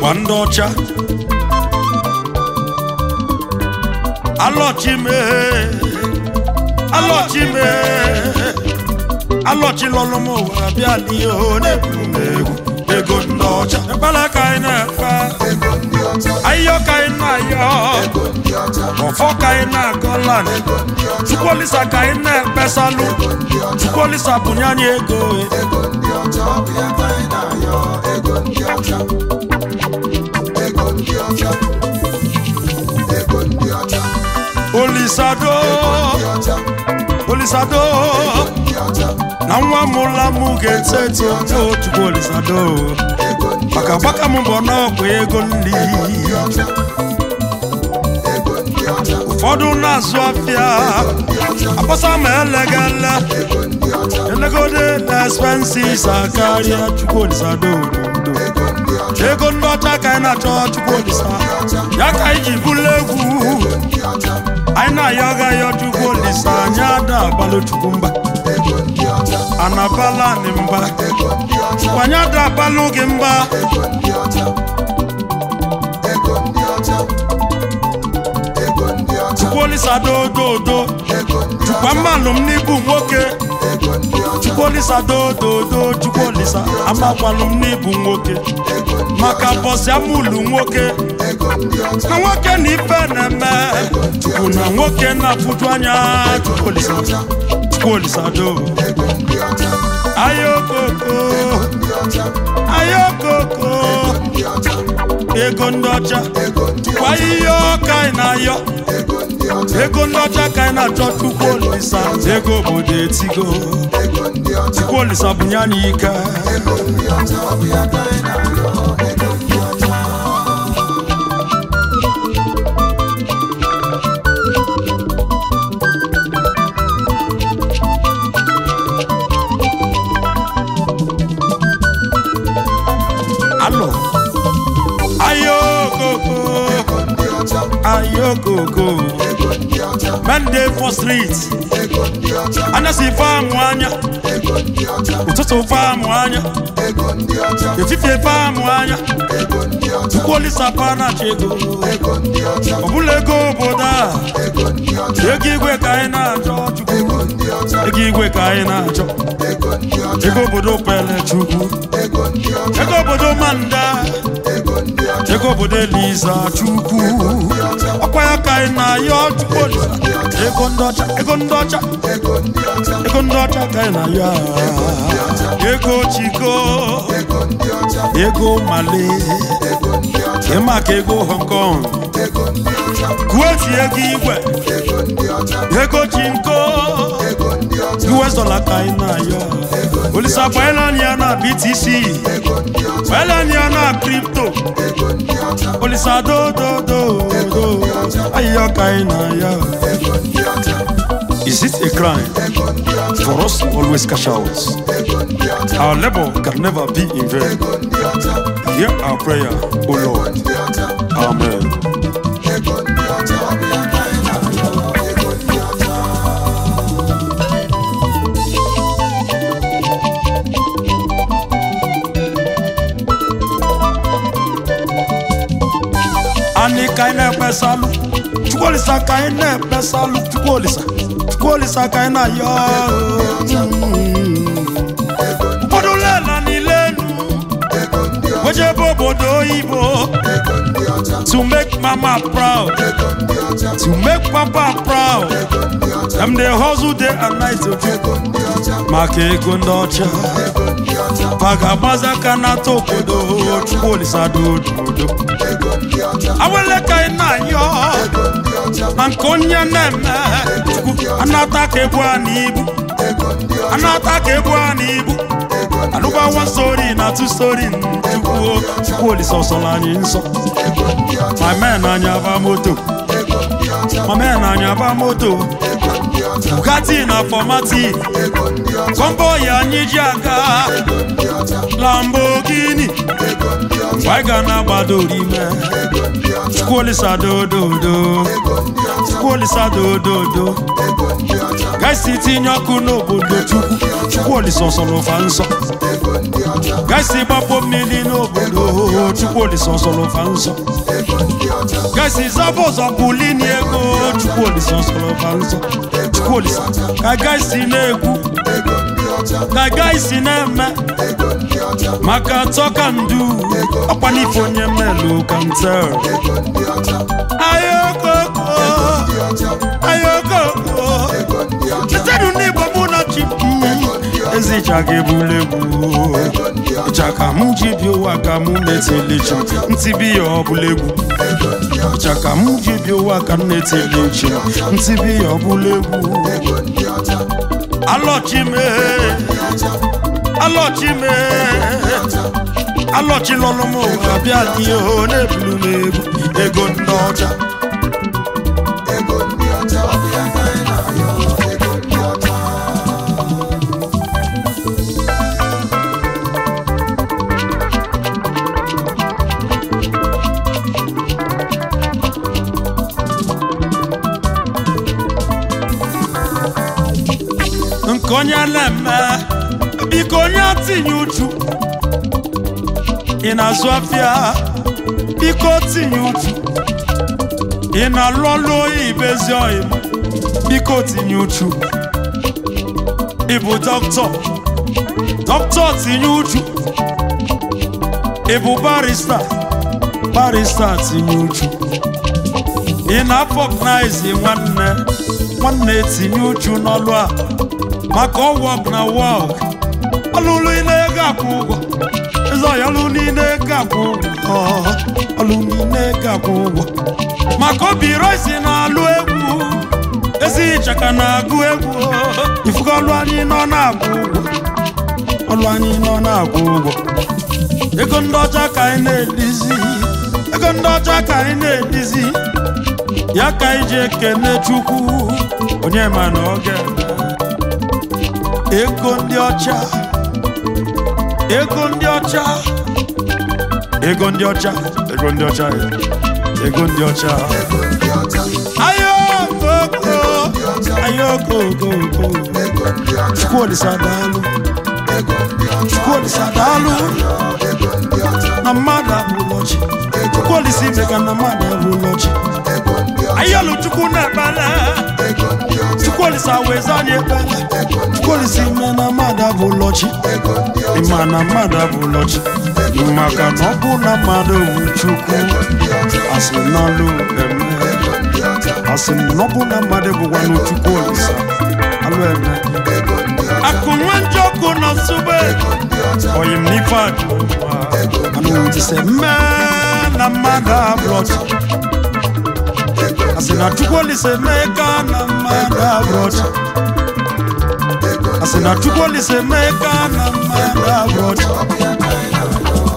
ọkwa ndị ọcha alọchime alọchime alọchilọlụ m ụwa bịa n'ihe na-eburu m egwu ego ndị ọcha ekpere ka anyị na-ekpe ego ndị ọcha ayọ ka anyị na-ayọ ego ndị ọcha ọfọ ka anyị na-agọlan ego ndị ọcha chukwolisa ka anyị na-ekpesalụ ego ndị ọcha chukwolisa bụnye anyị ego ego ndị ọcha ọ bụ ya ka anyị na-ayọ ego ndị ọcha ego ndị ọcha ego ndị ọcha olisado ndị ọcha olisado ndị ọcha na nwa mụla m ga-eto eto o chukwuolisado ego ndị maka gbaka m bụ n'ọkwa ego nri ndị ọcha ego ndị ọcha ụfọdụ na-azụ afịa ndị ọcha akpọsa ma elegele ego ndị ọcha elegode na expenses karịa chukwuolisado ododo ego ndị ọcha ego ndị ọcha ka anyị na-achọ chukwuolisa ya ka anyị ji bụla egwu ndị ọcha anyị na-ayọ gayọ chukwuolisa anyị ada abalụ chukwu mba ego ndị ọcha anabala anyị mba ego ndị ọcha anyị ada abalụ gị mba ego ndị ọcha ego ndị ọcha ego ndị ọcha chukwuolisa dododo ego ndị chukwa mmanụ m n'ibu nwoke ego ndị ọcha chukwuolisa dododo chukwuolisa amakwalụ m n'ibu nwoke ego ndị maka bọsị amụlụ nwoke ego ndị ọcha na nwoke na ife na-eme chukwu na nwoke na-afụju anya chukwuolisa chukwuolisa do ego ndị ọcha ayokoko ndị ọcha ayokoko ndị ọcha ego ndị ọcha ego ndị kwa ihe ọka anyị na-ayọ ego ndị ọcha ego ndị ọcha ka anyị na-achọ chukwuolisa ego obodo etigo ego ndị ọcha chukwuolisa bunye anyị ike ego ndị ọcha ọ bụ ya ka anyị na-arịọ ego ndị ọcha alọ ayokoko ego ndị ọcha ayokoko ego ndị ọcha men dey for street ego ndị ọcha anyasị faamụ anya ego ndị ọcha ụtụtụ faamụ anya ego ndị ọcha efifie faamụ anya ego ndị ọcha chukwuolisa panachi ego ego ndị ọcha ọbụla ego obodo a ego ndị ọcha ego igwe ka anyị na-achọ chukwu ego ndị ọcha ego igwe ka anyị na-achọ ego ndị ọcha ego obodo pele chukwu ego ndị ọcha ego obodo manda ego ndị ọcha ego obodo eliza chukwu ọkwa ya ka anyị na-ayọ chukwuolisa ego ndị ọcha ego ndị ọcha ego ndị ọcha ego ndị ọcha ka anyị na-ayọ ego chiko ego ndị ọcha ego male ego ndị ọcha ịma ka ego hong kong ego ndị ọcha kuweti ego igwe ego ndị ọcha ego chinko ego ndị ọcha us dollar ka anyị na-ayọ olisa gbaelani ya na btc ego ndị ọcha gbaelani ya na kripto ego ndị ọcha olisa dododo ayịyọ ka anyị na-ayọ ego ndị ọcha is it a crime ego ndị ọcha for us to always cash out ego ndị ọcha our labor can never be in vain ego ndị ọcha hear our prayer o lord ndị ọcha amen ego ndị ọcha ọ bụ ya ka anyị na-arịọ ego ndị ọcha anyị ka anyị na-ekpesalụ chukwuolisa ka anyị na-ekpesalụ chukwuolisa chukwuolisa ka anyị na-ayọ ụfọdụ lela niile enu ego ndị ọcha wejebe obodo oyibo ego ndị ọcha to make mama proud ego ndị ọcha to make papa proud ego ndị ọcha them dey hustle day and night oju ego ndị ọcha maka ego ndị ọcha ego ndị ọcha ma ga-agbazi aka n'ata obodo chukwuolisa dododo ego ndị ọcha awele ka anyị na-ayọ ego ndị ọcha na nke onye na-eme chukwu anata ka ebu a n'ibu ego ndị ọcha anata ka ebu a n'ibu ego ndị alụba one story na two story chukwu chukwuolisa ọsọla anyị nsọ ego ndị ọcha ma men anya ba moto ego ndị ọcha ma men anya ba moto ego ndị ọcha bugatti na fọmati ego ndị ọcha kọmbọyị anyị ji aga ego ndị ọcha lambogini ego ndị ọcha mgbe anyị ga na-agbadoro ime ego ndị ọcha chukwuolisa dododo ego ndị ọcha chukwuolisa dododo ego ndị ọcha gaisi tinye ọkụ n'obodo chukwu chukwuolisa ọsọrọfa nsọ ego ndị ọcha gaisi gbapụ mmiri n'obodo ego chukwuolisa ọsọlọfa nsọ ego ndị ọcha gaisi zaba ụzọ bulini ego chukwuolisa ọsọlọfa nsọ chukwuolisa ka gaisi na-ekwu ego ndị ọcha ka gaisi na-eme ego ndị ọcha maka tọka ndu ọkwa n'ife onye melu kantel ego ndị ọcha ayokoko ndị ọcha ayokoko ego ndị ọcha chetedu n'igbo mụ na chi ezi ịcha ga-ebulu egwu ego ndị ọcha ịcha ka m ji bi ụwa ka m na-etili chi ntị bi ya ọbụla egwu ego ndị ọcha ịcha ka m ji bi ụwa ka m na-etili chi ntị bi ya ọbụla egwu ego ndị ọcha alọchime alọchime alọchilọlụ m ụwa bịa n'ihe na-ebulu m egwu ego ndị ọcha ego ndị ọcha ọ bụ ya ka anyị na-ayọ ego ndị ọcha nke onye na-eme biko onye tinye uchu ị na-azụ afịa biko tinye uchu ị na-alụ ọlụ oyibo ezi oyi biko tinye uchu ị bụ dọkịta dọkịta tinye uchu ị bụ barista barista tinye uchu ị na-afọgnaizi nwanne nwanne tinye uchu n'ọlụ a maka ọwọk na wọk ọlụlụ ị na-ego akwụ ụgwọ ịzọ ya ọlụ niile ego akwụ ụgwọ ọlụ niile ego akwụ ụgwọ maka obi roisi na-alụ egwu ezi ịchaka na-agụ egwu ifugo ọlụ anyị nọ na-akwụ ụgwọ ọlụ anyị nọ na-akwụ ụgwọ ego ndị ọcha ka anyị na-edizi ego ndị ọcha ka anyị na-edizi ya ka anyị ji ekene chukwu onye ma na ọ ga-eme ego ndị ọcha ego ndị ọcha ego ndị ọcha ego ndị ọcha ego ndị ọcha ego ndị ọcha ayokoko ayokoko ego ndị ọcha chukwuolisa daalụ ego ndị ọcha chukwuolisa daalụ ego ndị ọcha na mmadụ abụlọchi chukwuolisa ime ka na mmadụ abụlọchi ego ndị ọcha ayọlụ chukwu na-ekpele ego ndị ọcha chukwuolisa weza anyị ekpele ego ndị chukwuolisa ime na mmadụ abụlọchi ego ndị ọcha ịma na mmadụ abụlọchi maka na ọ bụ na mmadụ wu chukwu ndị ọcha asị n'ọlụ eme ego ndị ọcha asị na ọ bụ na mmadụ bụkwa n'chukwu olisa alụ eme ego ndị ọcha akụ nwe njọkụ na nsube ndị ọcha oyim n'ife adụwa anụ wutise mee na mmadụ abụlọchi asị na chukwu olisa mee ka na mmadụ abụlọchi asị na chukwu olisa mee ka na mmadụ abụlọchi ọ bụ ya ka anyị na-ayọ